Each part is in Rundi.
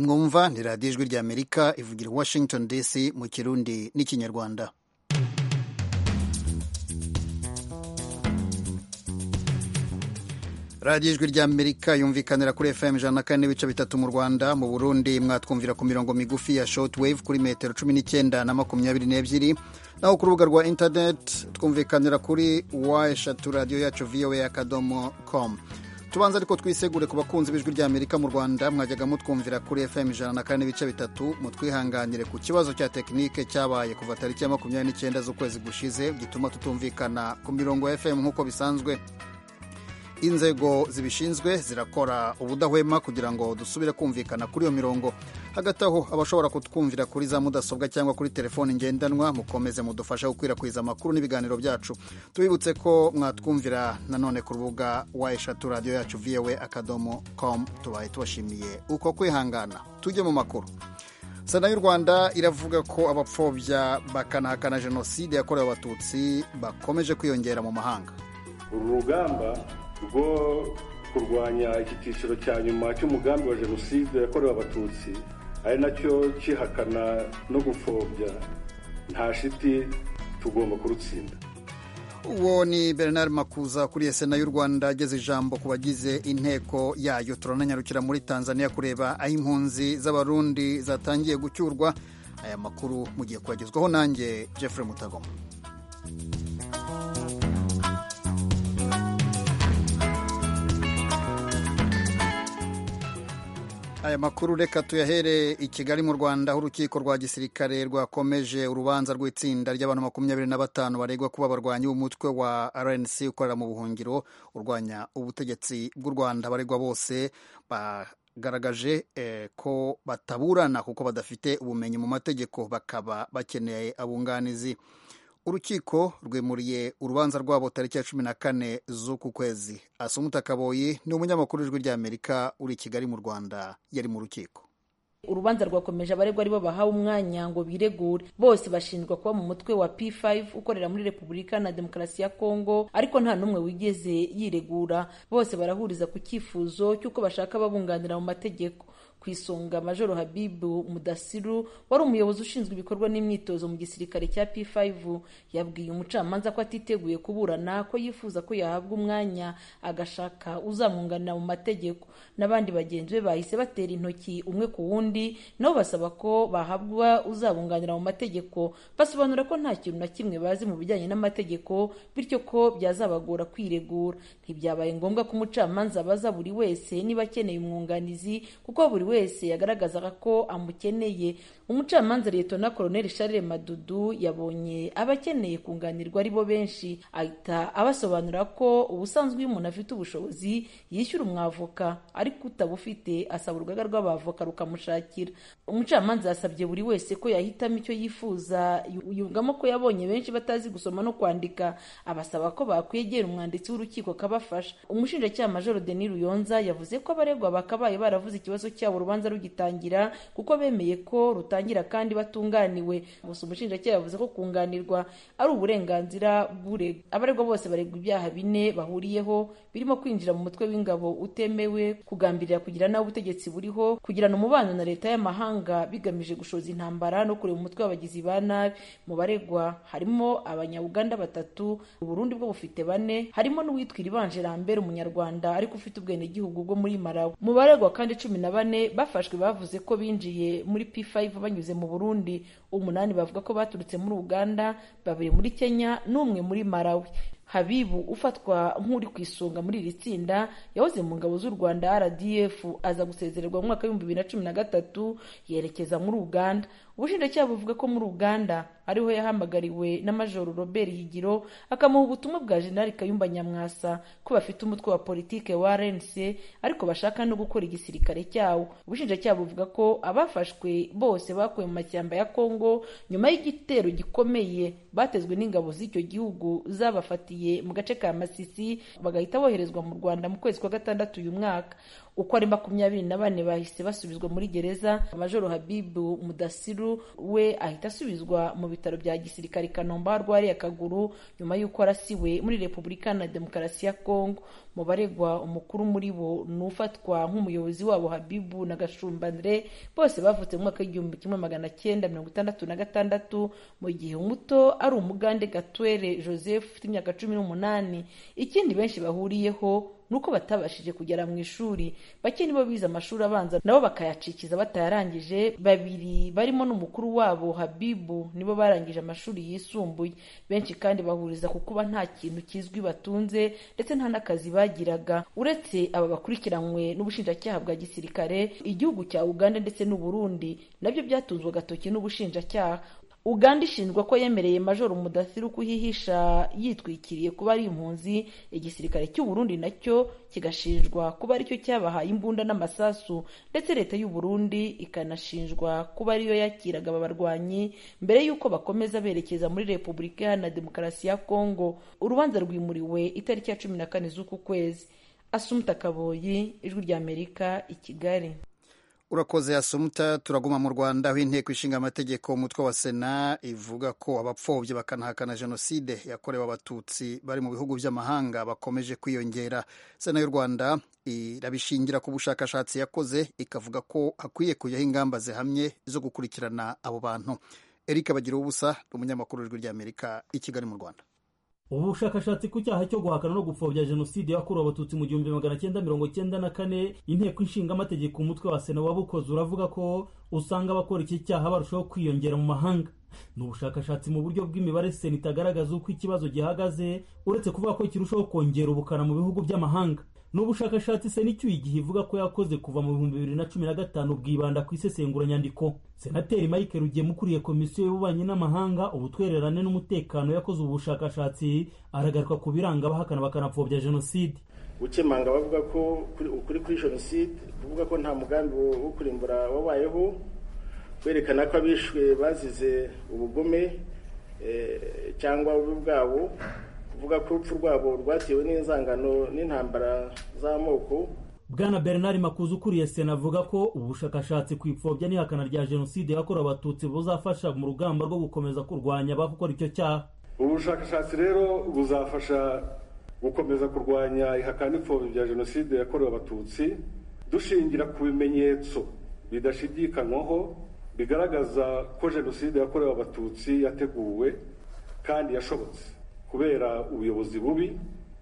mwumva ni radiyo ijwi ry'amerika ivugira i washington dc mu kirundi n'ikinyarwanda radiyo ijwi ry'amerika yumvikanira kuri fm ijana na kane n'ibice bitatu mu rwanda mu burundi mwatwumvira ku mirongo migufi ya short wave kuri metero cumi n'icyenda na makumyabiri n'ebyiri naho ku rubuga rwa internet twumvikanira kuri wa eshatu radiyo yacu voa akadomo com tubanza ariko twisegure ku bakunzi b'ijwi ry'amerika mu rwanda mwajyaga mutwumvira kuri fm ijana na kane n'ibice bitatu mutwihanganire ku kibazo cya tekinike cyabaye kuva tariki ya makumyabiri n'icyenda z'ukwezi gushize gituma tutumvikana ku mirongo ya fm nk'uko bisanzwe inzego zibishinzwe zirakora ubudahwema kugira ngo dusubire kumvikana kuri iyo mirongo hagati aho abashobora kutwumvira kuri za mudasobwa cyangwa kuri telefoni ngendanwa mukomeze mudufashe gukwirakwiza amakuru n'ibiganiro byacu tubibutse ko mwatwumvira nanone ku rubuga wa eshatu radiyo yacu voa akadomo com tubaye tubashimiye uko kwihangana tujye mu makuru sena y'u rwanda iravuga ko abapfobya bakanahakana jenoside yakorewe abatutsi bakomeje kwiyongera mu mahanga uru rugamba rwo kurwanya iki cyiciro cya nyuma cy'umugambi wa jenoside yakorewe abatutsi ari nacyo kihakana no gupfobya nta shiti tugomba kurutsinda uwo ni bernard makuza ukuriye sena y'u rwanda ageze ijambo ku bagize inteko yayo turananyarukira muri tanzania kureba aho impunzi z'abarundi zatangiye gucyurwa aya makuru mugiye kuyagezwaho nanjye jeffrey mutagoma aya makuru reka tuyahere i kigali mu rwanda aho urukiko rwa gisirikare rwakomeje urubanza rw'itsinda ry'abantu makumyabiri na batanu baregwa kuba abarwanyi b'umutwe wa rnc ukorera mu buhungiro urwanya ubutegetsi bw'u rwanda baregwa bose bagaragaje eh, ko bataburana kuko badafite ubumenyi mu mategeko bakaba bakeneye abunganizi urukiko rwimuriye urubanza rwabo tariki ya cumi na kane z'uku kwezi asumuta kaboyi ni umunyamakuru w'ijwi ry'amerika uri i kigali mu rwanda yari mu rukiko urubanza rwakomeje abaregwa aribo bahawe umwanya ngo biregure bose bashinjwa kuba mu mutwe wa P5 ukorera muri repubulika na demokarasi ya kongo ariko nta n'umwe wigeze yiregura bose barahuriza ku cyifuzo cy'uko bashaka ababunganira mu mategeko ku isonga majoro habibu mudasiru wari umuyobozi ushinzwe ibikorwa n'imyitozo mu gisirikare cya p5 yabwiye umucamanza ko atiteguye kuburana ko yifuza ko yahabwa umwanya agashaka uzamwunganira mu mategeko n'abandi bagenzi be bahise batera intoki umwe ku wundi nabo basaba ko bahabwa uzabunganira mu mategeko basobanura ko nta kintu na kimwe bazi mu bijyanye n'amategeko bityo ko byazabagora kwiregura ntibyabaye ngombwa ko umucamanza abaza buri wese niba akeneye umwunganizi kuko buri wese yagaragazaga ko amukeneye umucamanza leta koloneli Charles madudu yabonye abakeneye kunganirwa ari bo benshi ahita abasobanurira ko ubusanzwe iyo umuntu afite ubushobozi yishyura umwavoka ariko utabufite asaba urugaga rw'abavoka rukamushakira umucamanza yasabye buri wese ko yahitamo icyo yifuza yungamo ko yabonye benshi batazi gusoma no kwandika abasaba ko bakwegera umwanditsi w'urukiko akabafasha umushinjacyaha majoro denis ruyonza yavuze ko abaregwa bakabaye baravuze ikibazo cyabo urubanza rugitangira kuko bemeye ko rutangira kandi batunganiwe gusa umushinjacyaha yavuze ko kunganirwa ari uburenganzira bw'uregwa abaregwa bose baregwa ibyaha bine bahuriyeho birimo kwinjira mu mutwe w'ingabo utemewe kugambirira kugira nabi ubutegetsi buriho kugirana umubano na leta y'amahanga bigamije gushoza intambara no kureba umutwe w'abagizi ba nabi mu baregwa harimo abanyabuganda batatu uburundi bwo bufite bane harimo n'uwitwa iribanje lambert umunyarwanda ariko ufite ubwenegihugu bwo muri marawi mu baregwa kandi cumi na bane bafashwe bavuze ko binjiye muri P5 banyuze mu Burundi umunani bavuga ko baturutse muri Uganda babiri muri Kenya n'umwe muri Malawi Habibu ufatwa nk'uri ku isonga muri iri tsinda yahoze mu ngabo z'u Rwanda RDF aza gusezererwa mu mwaka w'ibihumbi bibiri na cumi na gatatu yerekeza muri Uganda ubushinjacyaha buvuga ko muri Uganda ariho yahamagariwe na Majoro Robert Higiro akamuha ubutumwa bwa Jenerali Kayumba Nyamwasa ko bafite umutwe wa politike wa RNC ariko bashaka no gukora igisirikare cyawo ubushinjacyaha buvuga ko abafashwe bose bakuwe mu mashyamba ya Kongo nyuma y'igitero gikomeye batezwe n'ingabo z'icyo gihugu zabafatiye mu gace ka Masisi bagahita boherezwa mu Rwanda mu kwezi kwa gatandatu uyu mwaka uko ari makumyabiri na bane bahise basubizwa muri gereza majoro habibu mudasiru we ahita asubizwa mu bitaro bya gisirikare i kanombe aho arwariye akaguru nyuma y'uko arasiwe muri repubulika na demokarasi ya kongo mu baregwa umukuru muri bo ni ufatwa nk'umuyobozi wabo habibu na gashumba andre bose bavutse mu mwaka w'igihumbi kimwe magana cyenda mirongo itandatu na gatandatu mu gihe umuto ari umugande gatwere joseph ufite imyaka cumi n'umunani ikindi benshi bahuriyeho nuko batabashije kugera mu ishuri bake nibo bize amashuri abanza nabo bakayacikiza batayarangije babiri barimo n'umukuru wabo habibu nibo barangije amashuri yisumbuye benshi kandi bahuriza ku kuba nta kintu kizwi batunze ndetse nta n'akazi bagiraga uretse aba bakurikiranywe n'ubushinjacyaha bwa gisirikare igihugu cya uganda ndetse n'uburundi nabyo byatunzwe agatoki n'ubushinjacyaha uganda ishinjwa ko yemereye majoro mudasiru kuhihisha yitwikiriye kuba ari impunzi igisirikare cy'u Burundi nacyo kigashinjwa kuba aricyo cyabahaye imbunda n'amasasu ndetse leta y'u Burundi ikanashinjwa kuba ariyo yakiraga aba barwanyi mbere y'uko bakomeza berekeza muri repubulika iharanira demokarasi ya kongo urubanza rwimuriwe itariki ya cumi na kane z'uku kwezi asumuta kaboyi ijwi ry'amerika i kigali urakoze asumuta turaguma mu rwanda aho inteko ishinga amategeko umutwe wa sena ivuga ko abapfobya bakanahakana jenoside yakorewe abatutsi bari mu bihugu by'amahanga bakomeje kwiyongera sena y'u rwanda irabishingira ku bushakashatsi yakoze ikavuga ko hakwiye kujyaho ingamba zihamye zo gukurikirana abo bantu eric bagira ubusa ni umunyamakuru w'ijwi ry'amerika i kigali mu rwanda ubu bushakashatsi ku cyaha cyo guhakana no gupfobya jenoside yakorewe abatutsi mu gihumbi magana cyenda mirongo cyenda na kane inteko ishinga amategeko umutwe wa sena wabukoze uravuga ko usanga abakora iki cyaha barushaho kwiyongera mu mahanga ni ubushakashatsi mu buryo bw'imibare sena itagaragaza uko ikibazo gihagaze uretse kuvuga ko kirushaho kongera ubukana mu bihugu by'amahanga ni ubushakashatsi sena icyuye igihe ivuga ko yakoze kuva mu bihumbi bibiri na cumi na gatanu bwibanda ku isesenguranyandiko senateri mike rugema ukuriye komisiyo y'ububanyi n'amahanga ubutwererane n'umutekano yakoze ubu bushakashatsi aragaruka ku biranga abahakana bakanapfobya jenoside gukemanga bavuga ko ukuri kuri jenoside kuvuga ko nta mugambi wo kurimbura wabayeho kwerekana ko abishwe bazize ubugome cyangwa ububi bwabo kuvuga ko urupfu rwabo rwatewe n'inzangano n'intambara z'amoko bwana bernard makuza ukuriye sena avuga ko ubu bushakashatsi ku ipfobya n'ihakana rya jenoside yakorewe abatutsi buzafasha mu rugamba rwo gukomeza kurwanya abakora icyo cyaha ubu bushakashatsi rero buzafasha gukomeza kurwanya ihakana n'ipfobya bya jenoside yakorewe abatutsi dushingira ku bimenyetso bidashidikanywaho bigaragaza ko jenoside yakorewe abatutsi yateguwe kandi yashobotse kubera ubuyobozi bubi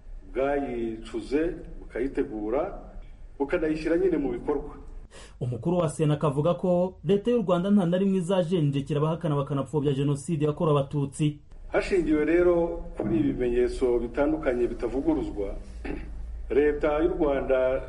bwayicuze bukayitegura bukanayishyira nyine mu bikorwa umukuru wa sena akavuga ko leta y'u rwanda nta na rimwe izajenjekera abahakana bakanapfobya jenoside yakorewe abatutsi hashingiwe rero kuri ibi bimenyetso bitandukanye bitavuguruzwa leta y'u rwanda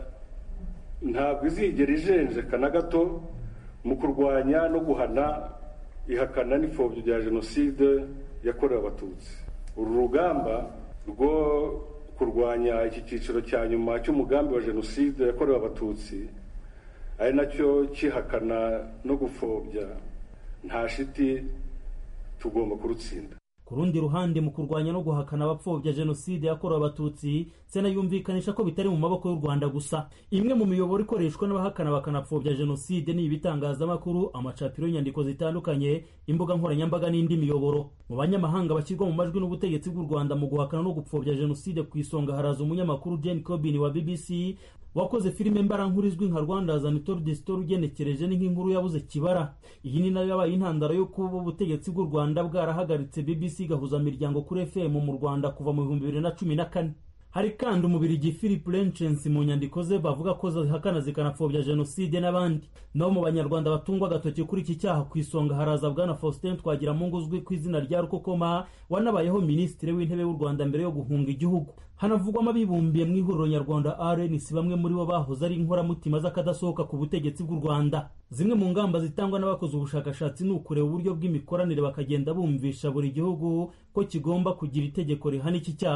ntabwo izigera ijenjeka na gato mu kurwanya no guhana ihakana n'ipfobya rya jenoside yakorewe abatutsi uru rugamba rwo kurwanya iki cyiciro cya nyuma cy'umugambi wa jenoside yakorewe abatutsi ari nacyo kihakana no gupfobya nta shiti tugomba kurutsinda ku rundi ruhande mu kurwanya no guhakana abapfobya jenoside yakorewe abatutsi sena yumvikanisha ko bitari mu maboko y'u rwanda gusa imwe mu miyoboro ikoreshwa n'abahakana bakanapfobya jenoside ni ibitangazamakuru amacapiro y'inyandiko zitandukanye imbuga nkoranyambaga n'indi miyoboro mu banyamahanga bashyirwa mu majwi n'ubutegetsi bw'u rwanda mu guhakana no gupfobya jenoside ku isonga haraza umunyamakuru jane cobin wa bbc wakoze filime mbarankuru izwi nka rwanda zanitor distor ugenekereje ni nk'inkuru yabuze kibara iyi ni nayo yabaye intandaro yo kuba ubutegetsi bw'u rwanda bwarahagaritse bbc gahuza miryango kuri fm mu rwanda kuva mu bihumbi bibiri na cumi na kane hari kandi umubirigi philip lenchens mu nyandiko ze bavuga ko zihakana zikanapfobya jenoside n'abandi nabo mu banyarwanda batungwa agatoki kuri iki cyaha ku isonga haraza bwana faustin twagiramungu uzwi ku izina rya rukokoma wanabayeho minisitiri w'intebe w'u rwanda mbere yo guhunga igihugu hanavugwamo abibumbiye mu ihuriro nyarwanda rnc bamwe muri bo bahoze ari inkoramutima z'akadasohoka ku butegetsi bw'u rwanda zimwe mu ngamba zitangwa n'abakoze ubushakashatsi ni ukureba uburyo bw'imikoranire bakagenda bumvisha buri gihugu ko kigomba kugira itegeko rihana iki cyaha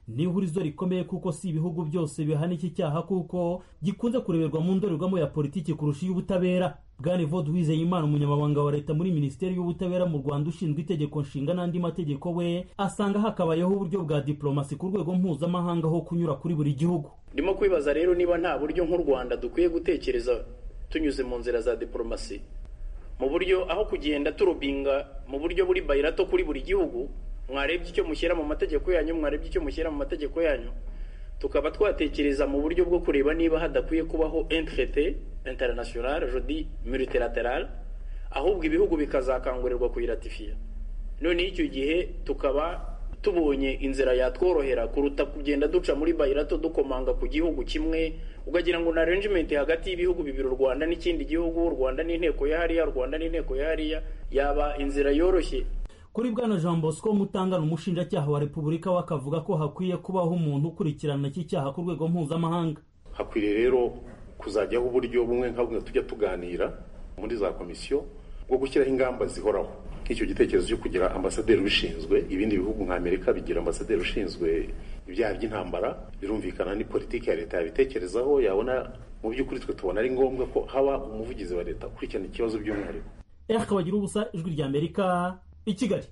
ni ihurizo rikomeye kuko si ibihugu byose bihana iki cyaha kuko gikunze kureberwa mu ndorerwamo ya politiki kurusha iy'ubutabera bwana evode wizeyimana umunyamabanga wa leta muri minisiteri y'ubutabera mu rwanda ushinzwe itegeko nshinga n'andi mategeko we asanga hakabayeho uburyo bwa diplomasi ku rwego mpuzamahanga ho kunyura kuri buri gihugu ndimo kwibaza rero niba nta buryo nk'u rwanda dukwiye gutekereza tunyuze mu nzira za diplomasi mu buryo aho kugenda turubinga mu buryo buri bayirato kuri buri gihugu mwarebye icyo mushyira mu mategeko yanyu mwarebye icyo mushyira mu mategeko yanyu tukaba twatekereza mu buryo bwo kureba niba hadakwiye kubaho entrete international jodi multilateral ahubwo ibihugu bikazakangurirwa kuyiratifiya noneho icyo gihe tukaba tubonye inzira yatworohera kuruta kugenda duca muri bayirato dukomanga ku gihugu kimwe ukagira ngo na arrangement hagati y'ibihugu bibiri u rwanda n'ikindi gihugu u rwanda n'inteko ya hariya u rwanda n'inteko ya hariya yaba inzira yoroshye kuri bwana jean bosco mutangana umushinjacyaha wa repubulika we akavuga ko hakwiye kubaho umuntu ukurikirana iki cyaha ku rwego mpuzamahanga hakwiriye rero kuzajyaho uburyo bumwe nka bumwe tujya tuganira muri za komisiyo bwo gushyiraho ingamba zihoraho nk'icyo gitekerezo cyo kugira ambasaderi ubishinzwe ibindi bihugu nka amerika bigira ambasaderi ushinzwe ibyaha by'intambara birumvikana ni politiki ya leta yabitekerezaho yabona mu by'ukuri twe tubona ari ngombwa ko haba umuvugizi wa leta ukurikirana ikibazo by'umwihariko eric bagira ubusa ijwi rya amerika i kigali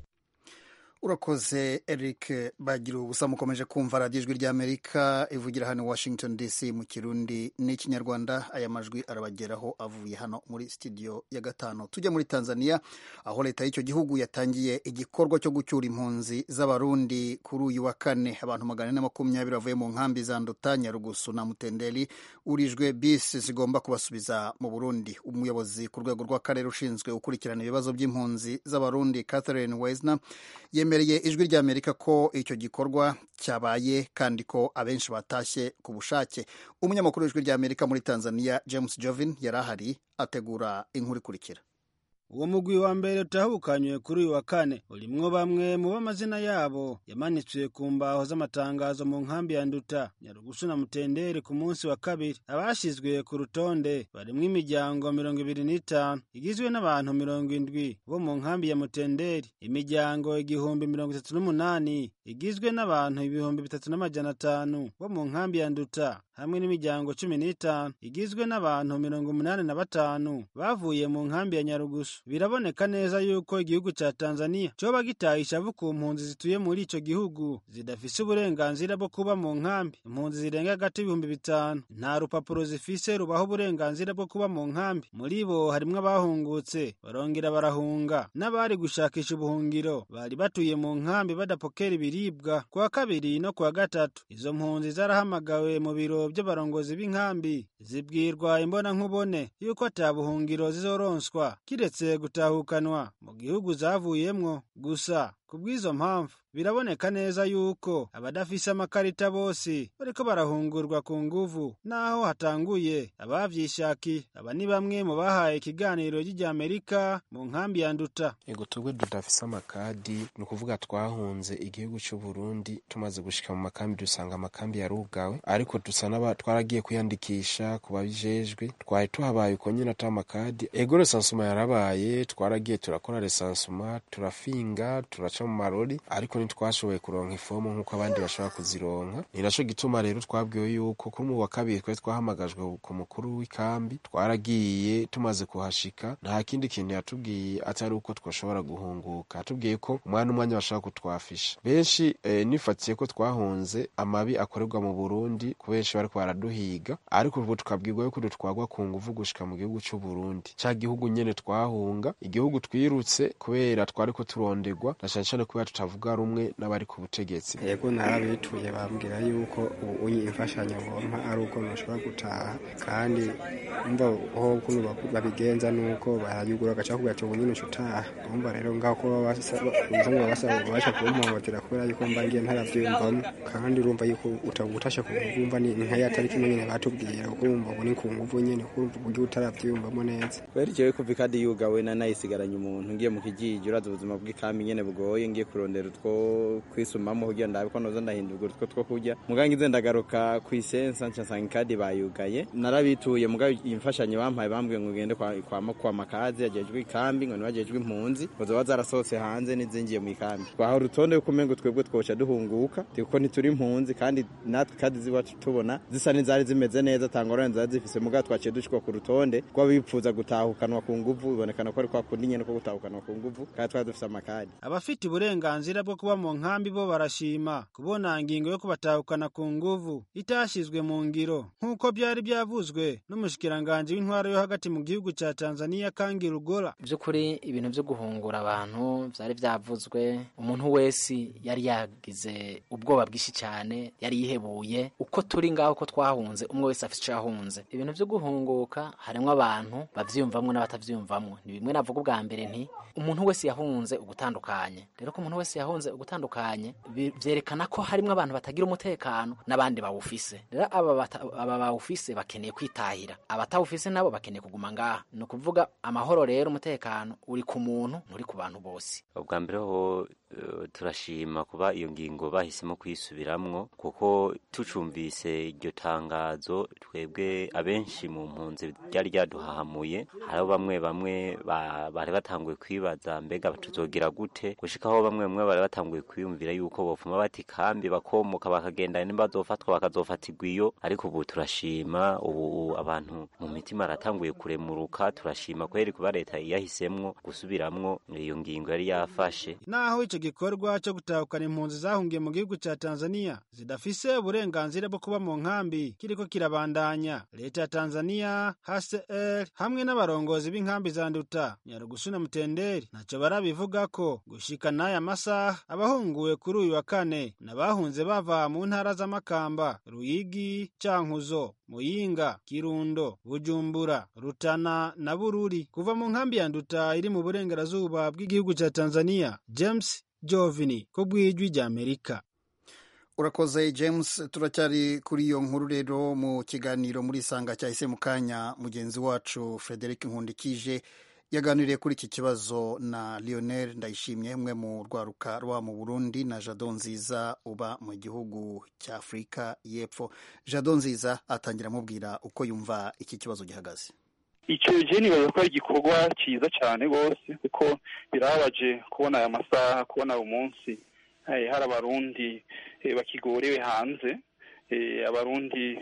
urakoze eric bagira ubusa mukomeje kumva radiyo ijwi ry'amerika ivugira hano washington dc mu kirundi n'ikinyarwanda aya majwi arabageraho avuye hano muri studio ya gatanu tujya muri tanzania aho leta y'icyo gihugu yatangiye igikorwa cyo gucyura impunzi z'abarundi kuri uyu wa kane abantu magana ane na makumyabiri bavuye mu nkambi za nduta nyarugusu na mutenderi urijwe bisi zigomba kubasubiza mu burundi umuyobozi ku rwego rw'akarere ushinzwe gukurikirana ibibazo by'impunzi z'abarundi catherine weisner yemereye ijwi ry'amerika ko icyo gikorwa cyabaye kandi ko abenshi batashye ku bushake umunyamakuru w'ijwi ry'amerika muri tanzania james jovin yari ahari ategura inkuru ikurikira uwo mugwi wa mbere utahukanywe kuri uyu wa kane urimwo bamwe mu b'amazina yabo yamanitswe ku mbaho z'amatangazo mu nkambi ya nduta nyarugusu na mutenderi ku munsi wa kabiri abashyizwe ku rutonde barimwo imiryango mirongo ibiri n'itanu igizwe n'abantu mirongo indwi bo mu nkambi ya mutenderi imiryango igihumbi mirongo itatu n'umunani igizwe n'abantu ibihumbi bitatu n'amajana atanu bo mu nkambi ya nduta hamwe n'imiryango cumi n'itanu igizwe n'abantu mirongo umunani na batanu bavuye mu nkambi ya nyarugusu biraboneka neza yuko igihugu ca tanzania coba gitaye ishavu ku mpunzi zituye muri ico gihugu zidafise uburenganzira bwo kuba mu nkambi impunzi zirenga hagati y'ibihumbi bitanu nta rupapuro zifise rubaho uburenganzira bwo kuba mu nkambi muri bo harimwo abahungutse barongera barahunga n'abari gushakisha ubuhungiro bari batuye mu nkambi badapokera ibiribwa ku wa kabiri no ku wa gatatu izo mpunzi zarahamagawe mu biro by'abarongozi b'inkambi zibwirwa imbona nkubone yuko ata buhungiro zizoronswa kiretse gutahukanwa mu gihugu zavuyemwo gusa kubw'izo mpamvu biraboneka neza yuko abadafise amakarita bose bariko barahungurwa ku nguvu naho hatanguye abavyishakiye aba ni bamwe mu bahaye ikiganiro ry'Amerika mu nkambi ya Nduta ego twebwe tudafise amakadi ni ukuvuga twahunze igihugu c'u Burundi tumaze gushika mu makambi dusanga amakambi yarugawe ariko dusa n'aba twaragiye kwiyandikisha ku babijejwe twari tuhabaye uko nyine ata makadi ego resansuma yarabaye twaragiye turakora resansuma turafinga turaca mu marori ariko ntitwashoboye kuronka ifomu nk'uko abandi bashobora kuzironka ni naco gituma rero twabwiwe yuko kuri mu wa kabiri twari twahamagajwe ku mukuru w'ikambi twaragiye tumaze kuhashika nta kindi kintu yatubwiye atari uko twashobora guhunguka yatubwiye ko umwana umwanya bashobora kutwafisha benshi eh, nifatiye ko twahunze amabi akorerwa mu burundi ku benshi bariko baraduhiga ariko ubu tukabwirwa yuko dutwagwa ku nguvu gushika mu gihugu c'u burundi ca gihugu nyene twahunga igihugu twirutse kubera twariko turondegwa na cane cane kubera tutavuga rumwe n'abari ku butegetsi yego narabituye bambwira yuko ubu imfashanyo ngompa ari uko noshobora gutaha kandi umva ho kuno babigenza nuko barayugura agaca kugira ati ubu nyine utaha umva rero ngaho ko basaba basaba babasha kumpohotera kubera yuko mba ngiye ntaravyumvamo kandi urumva yuko utagutasha kumva ni nka ya tariki nyene batubwira kuko urumva ubu ni ku nguvu nyene kuko urumva uburyo utaravyumvamo neza kubera jewe kuva ikadi yugawe na nayisigaranye umuntu ngiye mu kijiji uraza ubuzima bw'ikambi nyene bugoye oye ngiye kurondera utwo kwisumamo kugira ndabe ko noza ndahindurwa utwo two kurya mugabo ngize ndagaruka ku isensa nca nsanga ikadi bayugaye narabituye mugabo imfashanyo bampaye bambwiye ngo ngende kwa, kwa, kwa makazi yajejwe ikambi ngo nibajejwe impunzi ngo zoba zarasohotse hanze n'izingiye mu ikambi twaha urutonde yuko umengo twebwe twoca duhunguka kuko ntituri impunzi kandi natwe kadi ziwacu tubona zisa n'izari zimeze neza tangorane zari zifise mugabo twaciye dushikwa ku rutonde rw'abifuza gutahukanwa ku nguvu bibonekana ko ari kwa kundi nyene ko gutahukanwa ku nguvu kandi twari dufise amakadi abafite uburenganzira bwo kuba mu nkambi bo barashima kubona ingingo yo kubatahukana ku nguvu itashyizwe mu ngiro nk'uko byari byavuzwe n'umushikiranganji w'intwaro yo hagati mu gihugu cya tanzania kangi rugora by'ukuri ibintu byo guhungura abantu byari byavuzwe umuntu wese yari yagize ubwoba bwinshi cyane yari yihebuye uko turi ngaho ko twahunze umwe wese afite icyo yahunze ibintu byo guhunguka harimo abantu babyiyumvamo n'abatabyiyumvamo ni bimwe navuga ubwa mbere nti umuntu wese yahunze ugutandukanye rero ko umuntu wese yahunze ugutandukanye byerekana ko harimo abantu batagira umutekano n'abandi bawufise rero aba bawufise bakeneye kwitahira abatawufise nabo bakeneye kuguma ngaha ni ukuvuga amahoro rero umutekano uri ku muntu nturi ku bantu bose ubwa mbere ho turashima kuba iyo ngingo bahisemo kuyisubiramwo kuko tucumvise iryo tangazo twebwe abenshi mu mpunzi ryari ryaduhahamuye hariho bamwe bamwe bari batanguye kwibaza mbega tuzogira gute gushikaho bamwe bamwe bari batanguye kwiyumvira yuko bopfuma bati kambi bakomoka bakagenda nimba bazofatwa bakazofatirwa iyo ariko ubu turashima ubu abantu mu mitima aratanguye kuremuruka turashima kweri kuba leta yahisemwo gusubiramwo iyo ngingo yari yafashe naho ico gikorwa cyo gutahukana impunzi zahungiye mu gihugu ca Tanzania zidafise uburenganzira bwo kuba mu nkambi kiriko kirabandanya leta ya Tanzania HCR hamwe n'abarongozi b'inkambi za Nduta Nyarugusu na Mutenderi ntaco barabivuga ko gushika n'aya masaha abahunguwe kuri uyu wa kane n'abahunze bava mu ntara z'Amakamba Ruyigi Cankuzo Muyinga Kirundo Bujumbura Rutana na Bururi kuva mu nkambi ya Nduta iri mu burengerazuba bw'igihugu ca Tanzania James Jovini ko bwijwi rya Amerika urakoze James turacyari kuri iyo nkuru rero mu kiganiro muri sanga cyahise mu kanya mugenzi wacu Frederic Nkundikije yaganiriye kuri iki kibazo na Lionel Ndayishimye umwe mu rwaruka rwa mu Burundi na Jado Nziza uba mu gihugu cya Afurika y'Epfo Jado Nziza atangira amubwira uko yumva iki kibazo gihagaze icyo je nibaza ko ari igikorwa cyiza cyane rwose kuko birababaje kubona aya masaha kubona uyu munsi hari abarundi bakigorewe hanze abarundi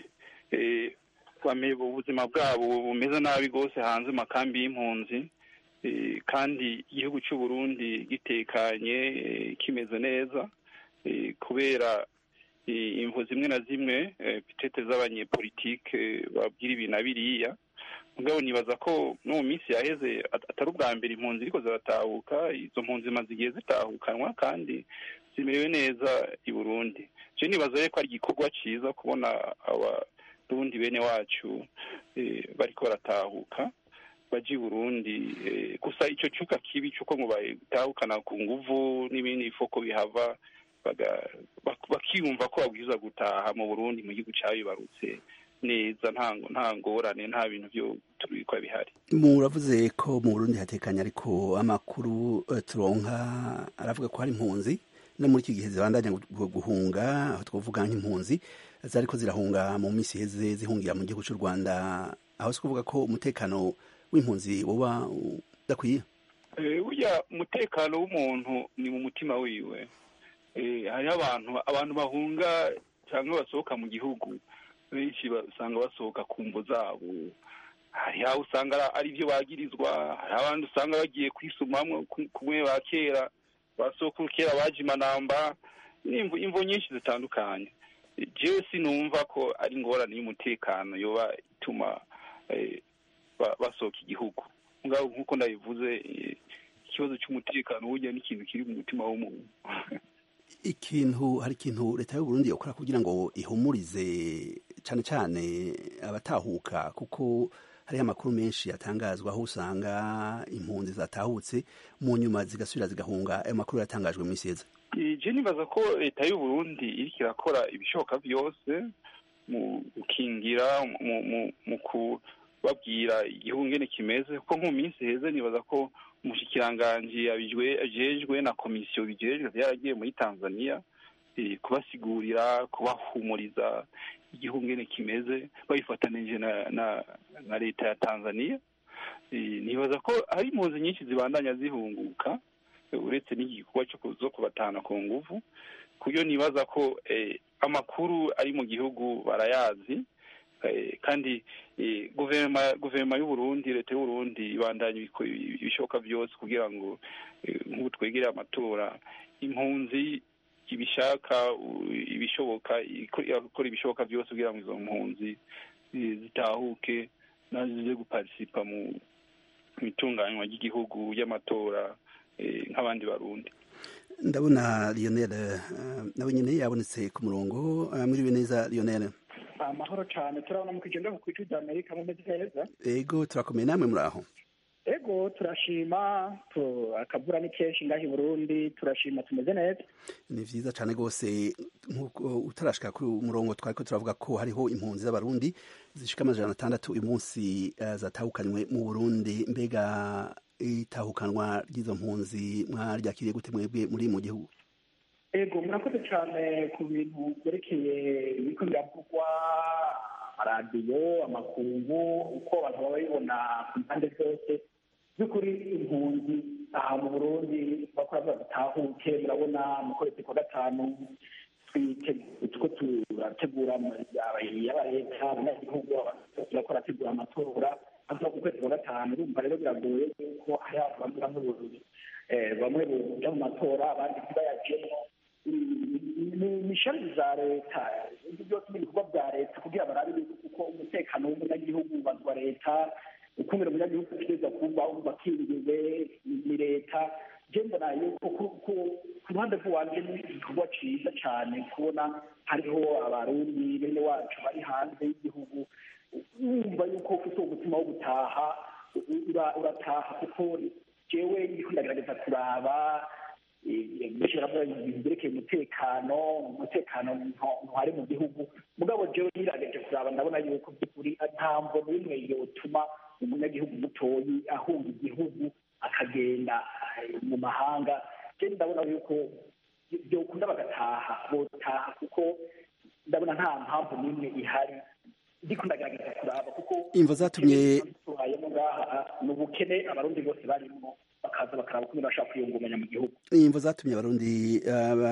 ubuzima bwabo bumeze nabi rwose hanze mu makambi y'impunzi kandi igihugu cy'u Burundi gitekanye kimeze neza kubera imvu zimwe na zimwe pitete z'abanyepolitike babwira ibi na biriya mugabo nibaza ko no mu minsi yaheze atari ubwa mbere impunzi ariko ziratahuka izo mpunzi zimaze igihe zitahukanwa kandi zimerewe neza i Burundi je nibaza ko ari igikorwa cyiza kubona abarundi bene wacu bariko baratahuka baje i Burundi gusa ico cuka kibi cuko ngo batahukana ku nguvu n'ibindi bifoko bihava bakiyumva ko babwiza gutaha mu Burundi mu gihugu cabibarutse neza nta ngorane nta bintu byo tubikwa bihari muravuze ko mu Burundi hatekanye ariko amakuru turonka aravuga ko hari impunzi no muri iki gihe zibandanya guhunga aho twavuga nk'impunzi zariko zirahunga mu minsi iheze zihungira mu gihugu cy'u Rwanda aho si kuvuga ko umutekano w'impunzi woba udakwiye burya umutekano w'umuntu ni mu mutima wiwe hariho abantu abantu bahunga cyangwa basohoka mu gihugu benshi usanga basohoka ku mvo zabo hari aho usanga ari byo bagirizwa hari abandi usanga bagiye kwisumamwo kumwe ba kera basokuru kera baje imanamba imvo nyinshi zitandukanye jewe sinumva ko ari ingorane y'umutekano yoba ituma basohoka igihugu nk'uko ndabivuze ikibazo cy'umutekano burya ni ikintu kiri mu mutima w'umuntu ikintu hari ikintu leta y'u Burundi yakora kugira ngo ihumurize cyane cyane abatahuka kuko hariho amakuru menshi yatangazwa aho usanga impunzi zatahutse mu nyuma zigasubira zigahunga ayo makuru yatangajwe mu isi je nibaza ko leta y'u Burundi iriko irakora ibishoboka byose mu gukingira mu kubabwira igihugu ngene kimeze kuko nko mu minsi heze nibaza ko umushikiranganji ajejwe na komisiyo bijejwe byaragiye muri tanzania kubasigurira kubahumuriza igihugu ngene kimeze babifatanije na, na, na leta ya tanzania nibaza ko hari impunzi nyinshi zibandanya zihunguka uretse n'igikorwa zo kubatahana ku nguvu kuyo nibaza ko amakuru ari mu gihugu barayazi kandi guverinoma guverinoma y'uburundi leta y'uburundi ibandanya ibishoboka byose kugira ngo nk'ubu twegere amatora impunzi ibishaka ibishoboka ikora ibishoboka byose kugira ngo izo mpunzi zitahuke nazize guparisipa mu itunganywa ry'igihugu y'amatora nk'abandi barundi ndabona lionel nawe nyine yabonetse ku murongo mwiriwe neza lionel amahoro cyane turabona mu kigenda ku ijwi ry'amerika mumeze neza ego turakomeye namwe muri aho ego turashima akavura ni kenshi ngaho i burundi turashima tumeze neza ni vyiza cane rwose nk'uko utarashika kuri umurongo twariko turavuga ko hariho impunzi z'abarundi zishika amajana atandatu uyu munsi uh, zatahukanywe mu burundi mbega itahukanwa ry'izo mpunzi mwaryakiriye gute mwebwe muri mu gihugu ego murakoze cyane ku bintu byerekeye ibiko biravugwa amaradiyo amakungu uko abantu baba babibona ku mpande zose by'ukuri impunzi aha mu burundi bakora badatahuke murabona mu kwezi kwa gatanu tuko turategura yaba leta abanyagihugu turako rategura amatora avuga ku kwezi kwa gatanu urumva rero biragoye yuko hari abantu bamwe bamwe bamwe boja mu matora abandi ntibayajemo imishami za leta ibyo byose ni ibikorwa bya leta kugira barabe uko umutekano w'umunyagihugu ubazwa leta ukumira umunyagihugu ategereza kuba bakingiriwe ni leta je mbona yuko ku ruhande rw'iwanje ni igikorwa ciza cane kubona hariho abarundi bene wacu bari hanze y'igihugu wumva yuko ufite umutima wo gutaha urataha kuko jewe ndiko ndagerageza kuraba bishyiramo ibintu byerekeye umutekano umutekano ntuhari mu gihugu mugabo jewe nirageje kuraba ndabona yuko by'ukuri nta mvo n'imwe yotuma umunyagihugu mutoyi ahunga igihugu akagenda mu mahanga je ndabona yuko byokunda bagataha botaha kuko ndabona nta mpamvu n'imwe ihari ndiko ndagerageza kuraba kuko imvo zatumye tubayemo ngaha ni ubukene abarundi bose barimo bakaza bakaraba ukuntu bashaka kwiyungunganya mu gihugu imvo zatumye abarundi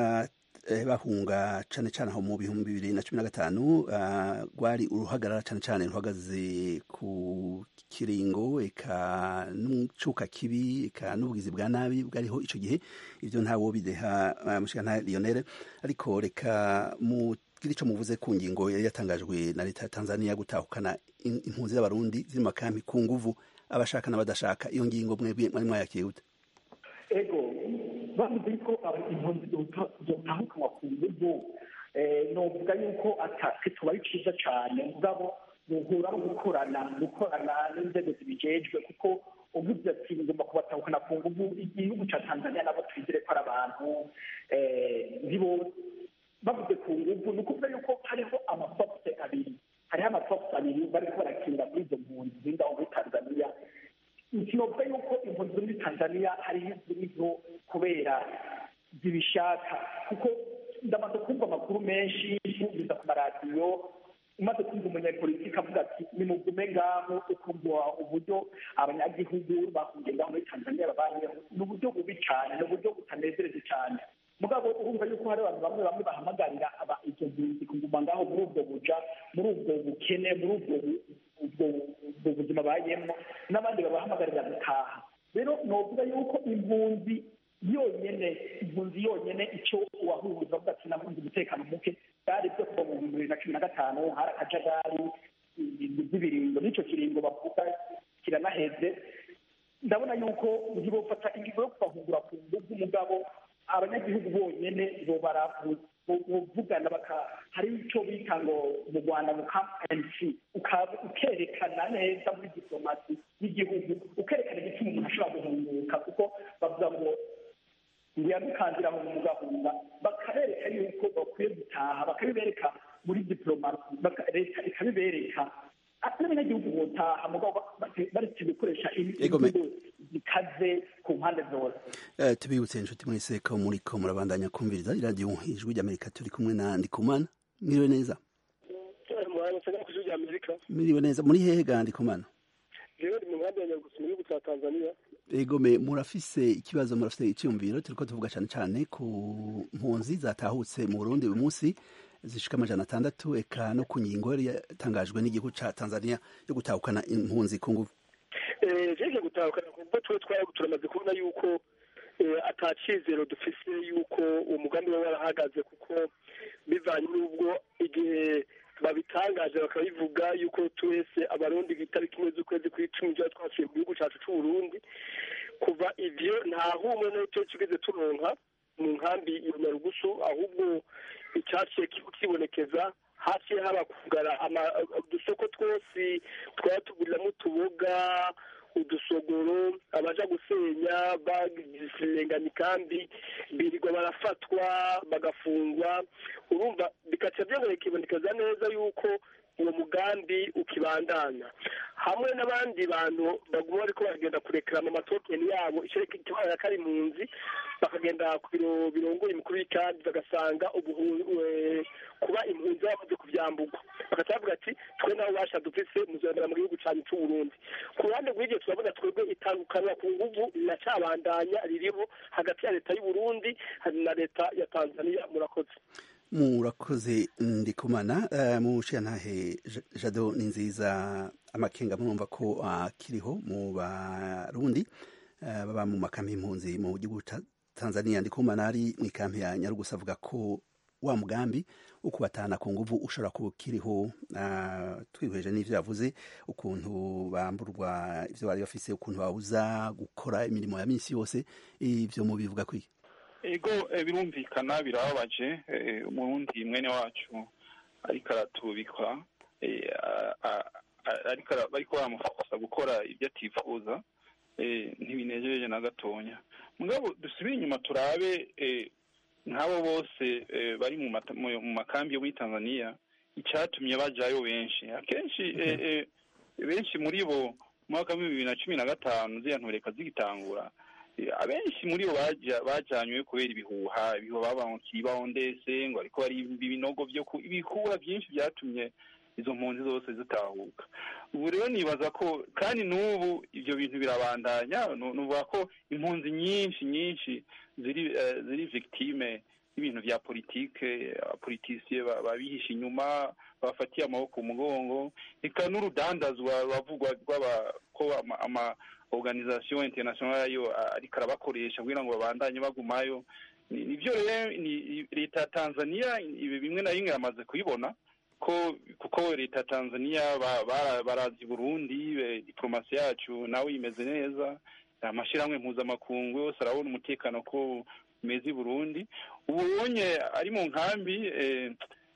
bahunga cane cane aho mu bihumbi bibiri na cumi na gatanu rwari uruhagarara cane cane ruhagaze ku kiringo eka n'umucuka kibi eka n'ubugizi bwa nabi bwariho ico gihe ivyo ntawo bideha mushikana Lionel ariko reka mu kiri ico muvuze ku ngingo yari yatangajwe na leta ya Tanzania gutahukana impunzi z'abarundi ziri mu makampi ku nguvu abashaka n'abadashaka iyo ngingo mwebwe mwari mwayakiriye gute ego bavuze ko impunzi zotahukanwa ku nguvu novuga yuko atake tuba ari ciza cane mugabo muhura no gukorana gukorana n'inzego zibijejwe kuko uvuze ati ngomba kubatahukana ku nguvu igihugu ca tanzania nabo twizere ko ari abantu ntibo bavuze ku nguvu ni ukuvuga yuko hariho amafokuse abiri hariho amafokuse abiri bariko barakinira kuri izo mpunzi ziri aho muri tanzania sinovuga yuko impunzi zo muri tanzania hariho iziriho kubera zibishaka kuko ndamaze kumva amakuru menshi yumviza ku maradiyo umaze kumva umunyapolitiki avuga ati nimugume ngaho ukumva uburyo abanyagihugu bahungiye ngaho muri tanzania babayeho ni uburyo bubi cyane ni uburyo butanezereje cyane mugabo urumva yuko hari abantu bamwe bamwe bahamagarira izo mpunzi kuguma ngaho muri ubwo buja muri ubwo bukene muri ubwo ubwo buzima bayemo n'abandi babahamagarira gutaha rero novuga yuko impunzi yonyene impunzi yonyene icyo uwahuza avuga ati nahunze umutekano muke byari byo kuva mu bihumbi bibiri na cumi na gatanu hari akajagari z'ibiringo n'icyo kiringo bavuga kiranaheze ndabona yuko ntibofata ingingo yo kubahungura ku nguvu umugabo abanyagihugu bonyene bovugana hari icyo bita ngo mu rwanda mu kampensi ukerekana neza muri diplomasi y'igihugu ukerekana igituma umuntu ashobora guhunguka kuko bavuga ngo ngo yadukandira mu mugahunga bakabereka yuko bakwiye gutaha bakabibereka muri diplomasi leta ikabibereka n'abanyagihugu botaha mugabo baretse gukoresha imvugo zikaze mpande zose Eh, tubibutse inshuti mwese ko muriko murabandanya kumviriza iradiyo ijwi ry'amerika turi kumwe na ndikumana mwiriwe neza muhanitse no ku ijwi ry'amerika mwiriwe neza muri hehe ga ndikumana rero ndi mu nkambi ya nyarugusu mu gihugu cya tanzania egome murafise ikibazo murafise icyumviro turiko tuvuga cyane cyane ku mpunzi zatahutse mu burundi uyu munsi zishika amajana atandatu eka no ku ngingo yari yatangajwe n'igihugu ca tanzania yo gutahukana impunzi ku nguvu jeje gutahukana kuko tuwe twari turamaze kubona yuko eh, ata cizero dufise yuko uwo mugambi waba warahagaze kuko bivanye n'ubwo igihe babitangaje bakabivuga yuko twese abarundi itariki imwe z'ukwezi kw'icumi tuba twasuye mu gihugu cacu c'uburundi kuva ivyo nta humwe n'icyo kigeze turonka mu nkambi ya nyarugusu ahubwo icyaciye kibonekeza haciye haba kugara ama- udusoko twose twaba tuguriramo utuboga udusogoro abaja gusenya bagirengana ikambi birirwa barafatwa bagafungwa urumva bikaca byongera bikibonekeza neza yuko uwo mugambi ukibandanya hamwe n'abandi bantu baguma bariko baragenda kurekerama amatokeni yabo ikibazo ko ari impunzi bakagenda ku biro birongoye umukuru w'ikambi bagasanga ubuhu- eh, kuba impunzi bamaze kuvyambugwa bagaca bavuga ati twe naho basha dufise muzondera mu gihugu canyu c'uburundi ku ruhande rw'ivyo turabona twebwe itandukanwa ku nguvu riracabandanya ririho hagati ya leta y'uburundi na leta ya tanzania murakoze murakoze ndikumana uh, mushiyantahe Ja- jado ni nziza amakenga murumva ko akiriho mu barundi uh, baba mu makambi y'impunzi mu gihugu ca tanzania ndikumana ari mu ikampi ya nyarugusa avuga ko wa mugambi wo kubatahana ku nguvu ushobora kuba ukiriho uh, twihweje n'ivyo yavuze ukuntu bamburwa ivyo bari bafise ukuntu babuza gukora imirimo ya minsi yose ivyo mubivuga kwiki ego eh, birumvikana birababaje eh, umurundi mwene wacu ariko aratubikwa eh, a- a- a- ariko ara- bariko baramufasa gukora ibyo atifuza eh, ntibinejeje na gatonya mugabo dusubire inyuma turabe eh, nk'abo bose eh, bari mu mata- mu- mu makambi yo muri tanzania icyatumye bajayo benshi akenshi eh, eh, benshi muri bo mu mwaka w'ibihumbi bibiri na cumi na gatanu ziriya ntureka zigitangura Eh, abenshi muri bo baja- bajanywe kubera ibihuha ibihuha babankiye ibahondese ngo ariko bari ibinogo byo ku ibihuha byinshi byatumye izo mpunzi zose zitahuka ubu rero nibaza ko kandi n'ubu ibyo bintu birabandanya nu- nuvuga ko impunzi nyinshi nyinshi ziri eh, ziri victime y'ibintu bya politike abapolitisiye ba- babihisha inyuma bafatiye amaboko mu mugongo eka n'urudandazwa ruravugwa rw'aba ko ama, ama organisation internationale yo a- ariko arabakoresha kugira ngo babandanye bagumayo Ni- nivyo rero ni leta ya tanzania ibi bimwe na bimwe yamaze kubibona ko kuko leta ya tanzania ba- bara- barazi burundi eh, diplomasi yacu nawe imeze neza amashyirahamwe mpuzamakungu yose arabona umutekano ko umeze i burundi ubu ubonye ari mu nkambi eh,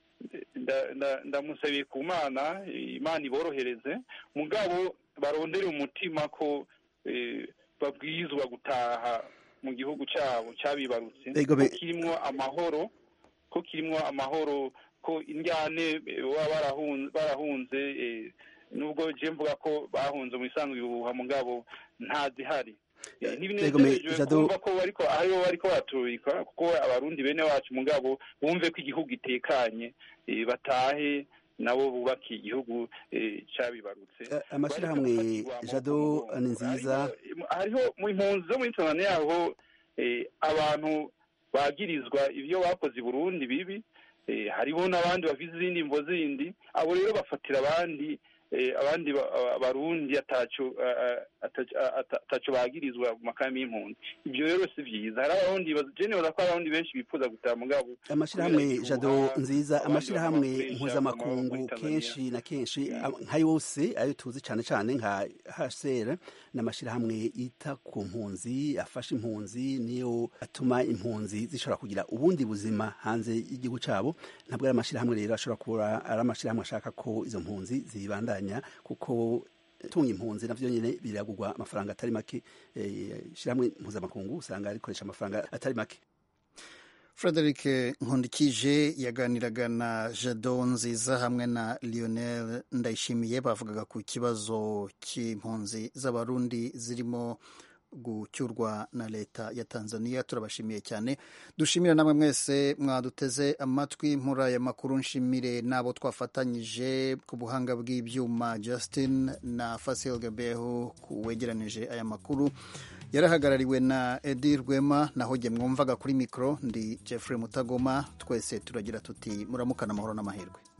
nda- nda- ndamusabiye ku mana imana iborohereze mugabo barondere umutima ko eh, babwirizwa gutaha mu gihugu cyabo cyabibarutse Ego be- ko kirimwo amahoro ko kirimwo amahoro ko indyane eh, baba barahun- barahunze eh, nubwo je mvuga ko bahunze mu isanzwe ibihuha mugabo ntazihari Eh, Ego me- ntibinejeje Jado- kumva ko bariko aribo bariko baturika kuko abarundi bene wacu mugabo bumve ko igihugu gitekanye eh, batahe nabo bubake igihugu eh, cabibarutse Eh, amashirahamwe jado ni nziza hariho mu impunzi zo muri tanzania hariho eh, abantu bagirizwa ibyo bakoze i burundi bibi eh, hariho n'abandi bafite izindi mvo zindi abo rero bafatira abandi eh, abandi ba- aba- barundi ataco a- a- ataco a- ata- ataco bagirizwa mu makambi y'impunzi ibyo rero si vyiza hari abarundi baz- je nibaza ko hari abarundi benshi bifuza gutaha mugabo amashirahamwe kubera jado ibihuha, nziza abandi amashirahamwe bakabakoresha mpuzamakungu muri Tanzania. kenshi na kenshi a- nka yose ayo tuzi cane cane nka hcr n'amashirahamwe yita ku mpunzi afasha impunzi niyo atuma impunzi zishobora kugira ubundi buzima hanze y'igihugu cabo ntabwo ari amashirahamwe rero ashobora kuba ari amashirahamwe ashaka ko izo mpunzi zibandanya kuko tunga impunzi navyo nyene biragurwa amafaranga atari make eh, ishirahamwe mpuzamakungu usanga rikoresha amafaranga atari make frederic nkundikije yaganiraga na jado nziza hamwe na lionel ndayishimiye bavugaga ku kibazo cy'impunzi z'abarundi zirimo gucyurwa na leta ya tanzania turabashimiye cyane dushimira namwe mwese mwaduteze amatwi muri aya makuru nshimire n'abo twafatanyije ku buhanga bw'ibyuma justin na fasil gabeho wegeranije aya makuru yarahagarariwe na edi rwema naho jye mwumvaga kuri mikoro ndi jeffrey mutagoma twese turagira tuti muramukana amahoro n'amahirwe